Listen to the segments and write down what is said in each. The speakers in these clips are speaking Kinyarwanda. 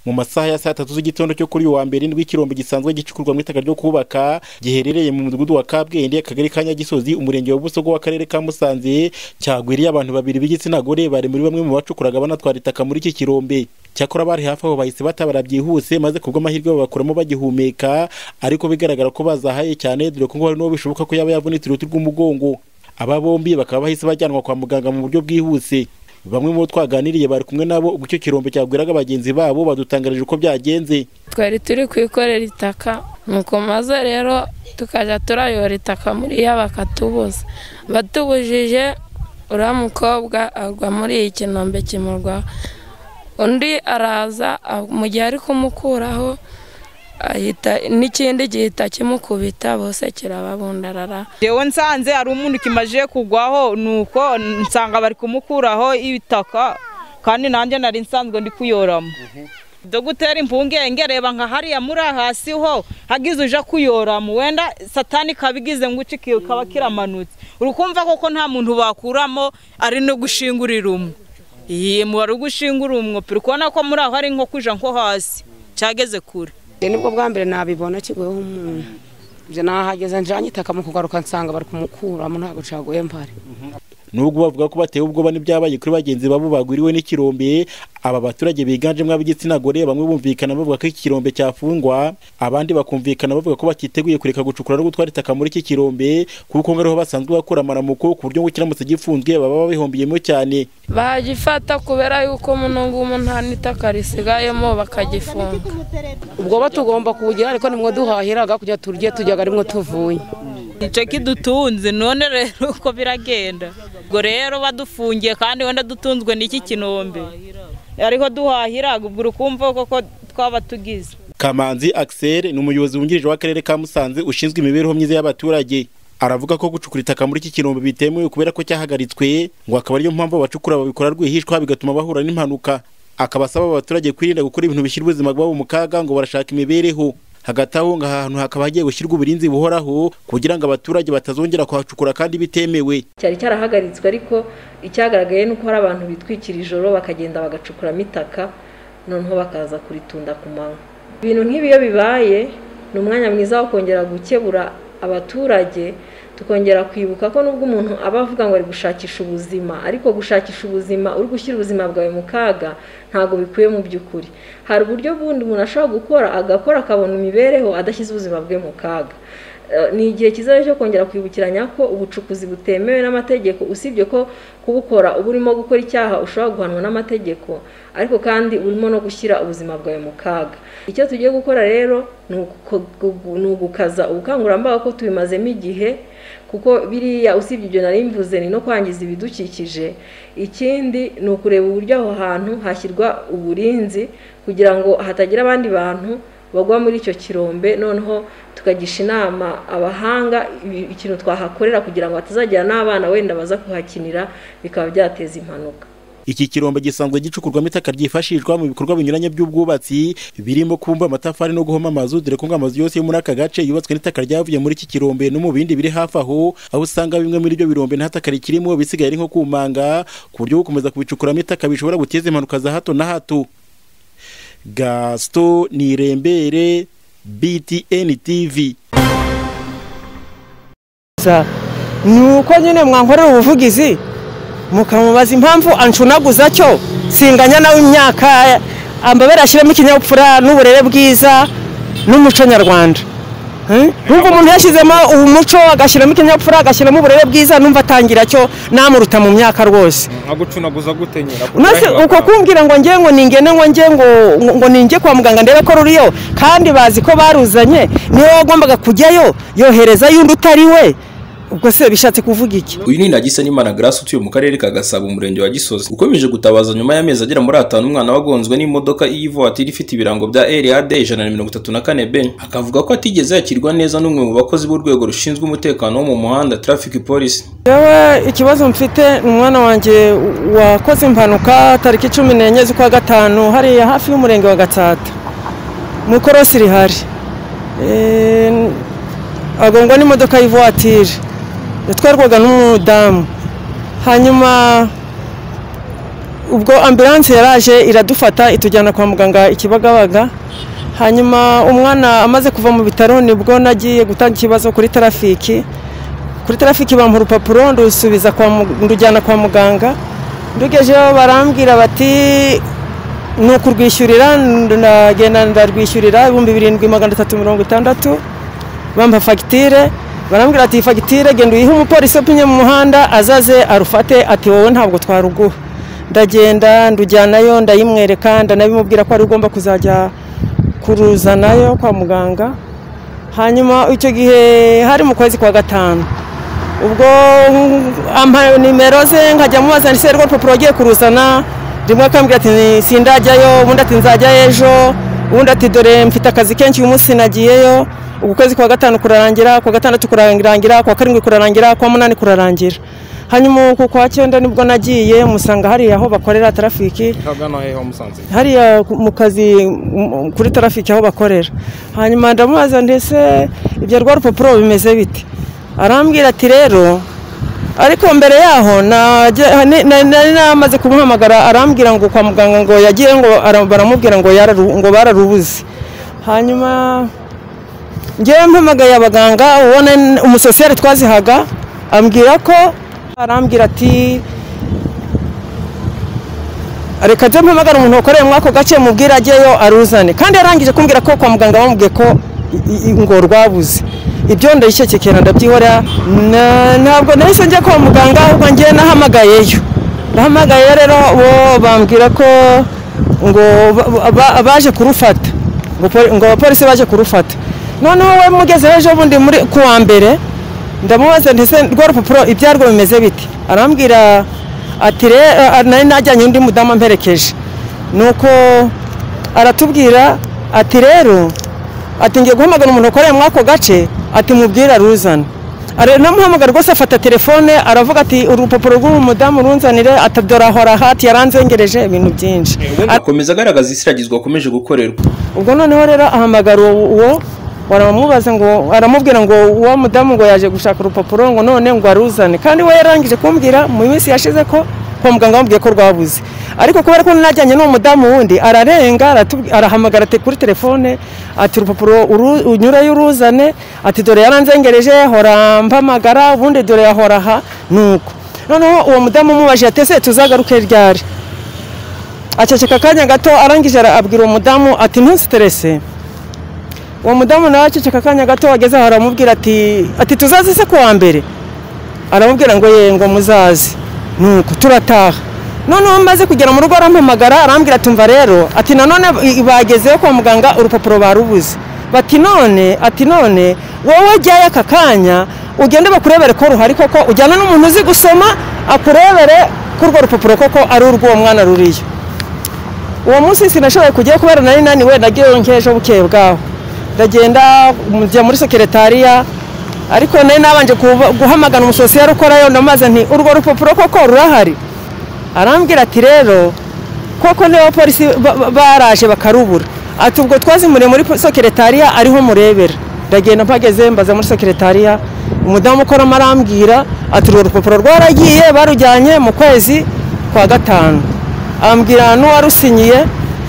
mu masaha ya saa tatu z'igitondo cyo kuri uwa mbere indwi ikirombe gisanzwe gicukurwa mu itaka ryo kubaka giherereye mu mudugudu wa kabwende akagari ka nyagisozi umurenge wa busogo w'akarere ka musanze cyagwiriye abantu babiri b'igitsina gore bari muri bamwe mu bacukuraga banatwara itaka muri iki kirombe cyakora bari hafi aho bahise batabara byihuse maze kubwo amahirwe babakuramo bagihumeka ariko bigaragara ko bazahaye cyane dore ko ngo hari n'uwo bishoboka ko yaba yavunitse uruti rw'umugongo aba bombi bakaba bahise bajyanwa kwa muganga mu buryo bwihuse bamwe mu bo twaganiriye bari kumwe nabo ubwo icyo kirombe cyagwiraga bagenzi babo badutangarije uko byagenze twari turi kwikorera itaka nuko maze rero tukajya turayora itaka muri iya bakatubuza batubujije uriya mukobwa agwa muri iyi kinombe kimurwaho undi araza mu gihe ari kumukuraho n'ikindi gihita kimukubita bose kirababundarara yewe nsanze hari umuntu kimaje kugwaho nuko nsanga bari kumukuraho ibitaka kandi nanjye nari nsanzwe ndi kuyoramo doguteri impungenge reba nka hariya muri hasi ho hagize uje kuyoramo wenda satani kabigize ngo uci kaba kiramanutse uri kumva koko nta muntu bakuramo ari no gushingurira umwe iyi mubare ugushingura umwopi uri kubona ko muri aho ari nko kuja nko hasi cyageze kure nibwo bwa mbere nabibona kiguyeho umuntu ibyo nahageze njyanye itaka mu kugaruka nsanga bari kumukuramo ntabwo caguye mbare nubwo bavuga ko batewe ubwoba n'ibyabaye kuri bagenzi babo bagwiriwe n'ikirombe aba baturage biganjemo ab'igitsina gore bamwe bumvikana bavuga ko iki kirombe cyafungwa abandi bakumvikana bavuga ko batiteguye kureka gucukura no gutwara itaka muri iki kirombe kuko ngo ariho basanzwe bakora amaramuko ku buryo ngo kiramutse gifunzwe baba babihombiyemo cyane bagifata kubera yuko muno ngumu nta n'itaka risigayemo bakagifunga ubwoba tugomba kubugira ariko nimwo duhahiraga kujya turye tujyaga arimwo tuvuye igice kidutunze none rero uko biragenda ubwo rero badufungiye kandi wenda dutunzwe n'iki kinombe ariho duhahira ubwo urukumva koko twaba tugize kamanzi axel ni umuyobozi wungirije w'akarere ka musanze ushinzwe imibereho myiza y'abaturage aravuga ko gucukura itaka muri iki kirombe bitemewe kubera ko cyahagaritswe ngo akaba ariyo mpamvu abacukura babikora rwihishwa bigatuma bahura n'impanuka akabasaba abaturage kwirinda gukora ibintu bishyira ubuzima bwabo mu kaga ngo barashaka imibereho hagati aho ngaha ahantu hakaba hagiye gushyirwa uburinzi buhoraho kugira ngo abaturage batazongera kuhacukura kandi bitemewe cyari cyarahagaritswe ariko icyagaragaye ni uko hari abantu bitwikira ijoro bakagenda bagacukuramo itaka noneho bakaza kuritunda ku manywa ibintu nk'ibi iyo bibaye ni umwanya mwiza wo kongera gukebura abaturage tukongera kwibuka ko nubwo umuntu aba avuga ngo ari gushakisha ubuzima ariko gushakisha ubuzima uri gushyira ubuzima bwawe mu kaga ntabwo bikwiye mu by'ukuri hari uburyo bundi umuntu ashobora gukora agakora akabona imibereho adashyize ubuzima bwe mu kaga ni igihe cyiza cyo kongera kwibukiranya ko ubucukuzi butemewe n'amategeko usibye ko kubukora uba urimo gukora icyaha ushobora guhanwa n'amategeko ariko kandi urimo no gushyira ubuzima bwawe mu kaga icyo tugiye gukora rero ni ugukaza ubukangurambaga ko tubimazemo igihe kuko biriya usibye ibyo nari mvuze ni no kwangiza ibidukikije ikindi ni ukureba uburyo aho hantu hashyirwa uburinzi kugira ngo hatagira abandi bantu bagwa muri icyo kirombe noneho tukagisha inama abahanga ikintu twahakorera kugira ngo hatazagira n'abana wenda baza kuhakinira bikaba byateza impanuka iki kirombe gisanzwe gicukurwamo itaka ryifashishwa mu bikorwa binyuranye by'ubwubatsi birimo kubumba amatafari no guhoma amazu dore ko amazu yose yo muri aka gace yubatswe n'itaka ryavuye muri iki kirombe no mu bindi biri hafi aho aho usanga bimwe muri ibyo birombe nta taka rikirimo bisigaye ari nko kumanga ku buryo gukomeza kubicukuramo itaka bishobora guteza impanuka za hato na hato gasito ni irembere btn tv ni uko nyine mwankorera ubuvugizi mukamubaza impamvu ancunaguza cyo singanya nawe imyaka ambabera ashyiramo ikinyabupfura n'uburere bwiza n'umuco nyarwanda nubwo umuntu yashyizemo umuco agashyiramo ikinyabupfura agashyiramo uburere byiza numva atangira cyo namuruta mu myaka rwose maze uko kumbwira ngo nge ngo ningene ngo nge ngo ninge kwa muganga ndebe ko ruriyo kandi bazi ko baruzanye niyo wagombaga kujyayo yohereza y'undi utari we ubwo se bishatse kuvuga iki uyu ni nagisa n'imana grace utuye mu karere ka gasabo umurenge wa gisozi ukomeje gutabaza nyuma y'amezi agera muri atanu umwana wagonzwe n'imodoka y'ivatiri ifite ibirango bya rad ijana na mirongo itatu na kane b akavuga ko atigeze yakirwa neza n'umwe mu bakozi b'urwego rushinzwe umutekano wo mu muhanda traffic police yewe ikibazo mfite ni umwana wanjye wakoze impanuka tariki cumi n'enye z'ukwa gatanu hariya hafi y'umurenge wa gatsata mu korosi rihari agongwa n'imodoka y'ivatiri yatwarwaga n'umudamu hanyuma ubwo ambilanse yaraje iradufata itujyana kwa muganga ikibagabaga hanyuma umwana amaze kuva mu bitaro nibwo nagiye gutanga ikibazo kuri tarafiki kuri tarafiki bampa urupapuro ndusubiza kwa mu- ndujyana kwa muganga ndugejeho barambwira bati ni ukurwishyurira ndagenda ndarwishyurira ibihumbi birindwi magana atatu mirongo itandatu bampa fagitire barambwira ati iyi fagitire genda uyihe umupolisi upimye mu muhanda azaze arufate ati wowe ntabwo twaruguha ndagenda ndujyanayo ndayimwereka ndanabimubwira ko ari ugomba kuzajya kuruzanayo kwa muganga hanyuma icyo gihe hari mu kwezi kwa gatanu ubwo ampa nimero ze nkajya mubaza ndetse rwo rupapuro agiye kuruzana rimwe akambwira ati "Ni- sindajyayo ubundi ati nzajya ejo ubundi ati dore mfite akazi kenshi uyu munsi nagiyeyo uku kwezi kwa gatanu kurarangira kwa gatandatu kurarangira kwa karindwi kurarangira kwa munani kurarangira hanyuma uku kwa cyenda nibwo nagiye musanga hariya aho bakorera tarafiki hagana hehe musanze hariya ku- mu kazi m- m- kuri tarafiki aho bakorera hanyuma ndamubaza ndetse ibyo rwa rupapuro bimeze bite arambwira ati rero ariko mbere yaho najya- ni- na- nari namaze kumuhamagara arambwira ngo kwa muganga ngo yagiye ngo ara- baramubwira ngo yararu- ngo bararubuze hanyuma ngewe mpamagaye abaganga ubona n- umusosiyeri twazihaga ambwira ko arambwira ati reka nze mpamagara umuntu wakoreye muri ako gace mubwire ajyeyo aruzane kandi yarangije kumbwira ko kwa muganga bamubwiye ko i- i- ngo rwabuze ibyo ndayishekekera ndabyihorera Na- ntabwo nahise njya kwa muganga ahubwo ngewe nahamagayeyo nahamagayeyo rero bo bambwira ko ngo ba- ba- baje kurufata ngo poli- ngo abapolisi baje kurufata noneho we mugeze ejo bundi muri kuwa mbere ndamubaza ndetse rwa rupapuro ibyarwo bimeze biti arambwira ati re a- nari najyanye undi mudamu amperekeje nuko aratubwira ati rero ati ngiye guhamagara umuntu ukoreye muri ako gace ati mubwire aruzane Are- namuhamagara rwose afata telefone aravuga ati urupapuro rw'uyu mudamu runzanire atadora hora hati yaranzengereje ibintu byinshi Ara- akomeza agaragaza isiragizwa akomeje gukorerwa ubwo noneho rero ahamagara uwo uwo baramubaza ngo aramubwira ngo uwo mudamu ngo yaje gushaka urupapuro ngo none ngo aruzane kandi we yarangije kumbwira mu minsi yashize ko kwa muganga bamubwiye ko rwabuze ariko kubera ko najyanye n'uwo mudamu wundi ararenga aratubwi- arahamagara ate kuri telefone ati urupapuro uru- unyureyo uruzane ati dore yaranzengereje hora mpamagara ubundi dore yahora aha nuko noneho uwo mudamu umubaje atese tuzagaruke ryari aceceka akanya gato arangije ara- abwira uwo mudamu ati ntuziterese uwo mudamu nawe aceceka akanya gato ageze aho aramubwira ati ati tuzaze se kuwa mbere aramubwira ngo ye ngo muzaze nuko turataha noneho maze kugera mu rugo arampamagara arambwira ati mva rero ati nanone i- bagezeyo kwa muganga urupapuro barubuze bati none ati none wowe jyayo aka kanya ugende bakurebere ko ruhari koko ujyana n'umuntu uzi gusoma akurebere ko urwo rupapuro koko ari urw'uwo mwana ruriyo uwo munsi sinashoboye kujyayo kubera nari naniwe nagiyeyo nk'ejo bukeye bwaho ndagenda njya muri sekeretariya ariko nari nabanje kuba- guhamagara umusosiyeri ukorayo ndamaze nti urwo rupapuro koko rurahari arambwira ati rero koko niba polisi baraje bakarubura ati ubwo twazimuriye muri sekeretariya ariho murebera ndagenda mpageze mbaza muri sekeretariya umudamu ukoramo arambwira ati urwo rupapuro rwaragiye barujyanye mu kwezi kwa gatanu ambwira n'uwarusinyiye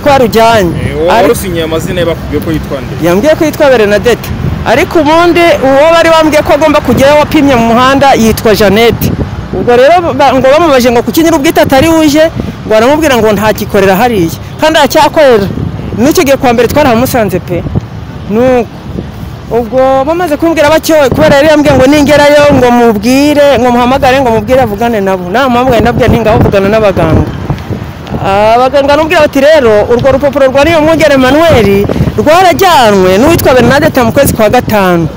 ko arujyanye Ariko- warusinyiye amazina ye bakubwiye ko yitwa nde yambwiye ko yitwa bernadette ariko ubundi uwo bari bambwiye ko agomba kujyayo wapimye mu muhanda yitwa jeannette ubwo rero ba- ngo bamubaje ngo kuki nyir'ubwite atari wuje ngo baramubwira ngo ntakikorera hariya kandi aracyakorera n'icyo gihe kwa mbere twarahamusanze pe nuko ubwo bamaze kumbwira batyo kubera yari yambwiye ngo ningerayo ngo mubwire ngo muhamagare ngo mubwire avugane nabo namuhamagaye ndabwira ningaho avugana n'abaganga abaganga n'ubwira bati rero urwo rupapuro rwa niyo mwungere manuel rwarajyanwe n'uwitwa bernadette mu kwezi kwa gatanu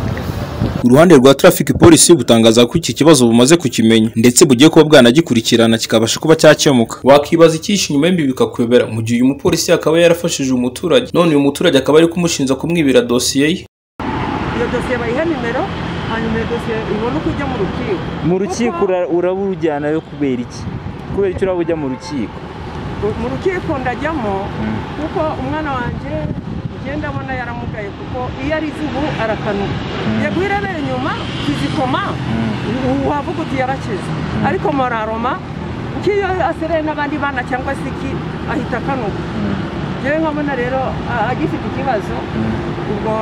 uruhande rwa traffic polisi butangaza ko iki kibazo bumaze kukimenya ndetse bugiye kuba bwanagikurikirana kikabasha kuba cyakemuka wakwibaza icyishe inyuma y'imbi bikakuyobera mu gihe uyu mupolisi akaba yarafashije umuturage none uyu muturage akaba ari kumushinja kumwibira dosiye ye iyo dosiye bayiha nimero hanyuma iyo dosiye ibona uko ijya mu rukiko mu rukiko ura- uraba urujyanayo kubera iki kubera icyo uraba ujya mu rukiko mu rukiko ndajyamo kuko umwana wanjye ngenda abona yaramugaye kuko iyo arize ubu arakanuka yego irebera inyuma kizikoma wavuga uti yarakize ariko mararoma kuko iyo asereye n'abandi bana cyangwa se iki ahita akanuka rero nkabona rero a- agifite ikibazo ubwo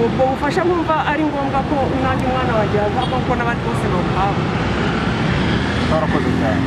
ubwo bufasha nkumva ari ngombwa ko nanjye umwana wanjye yahabwa kuko n'abandi bose bawuhabwa twarakoze cyane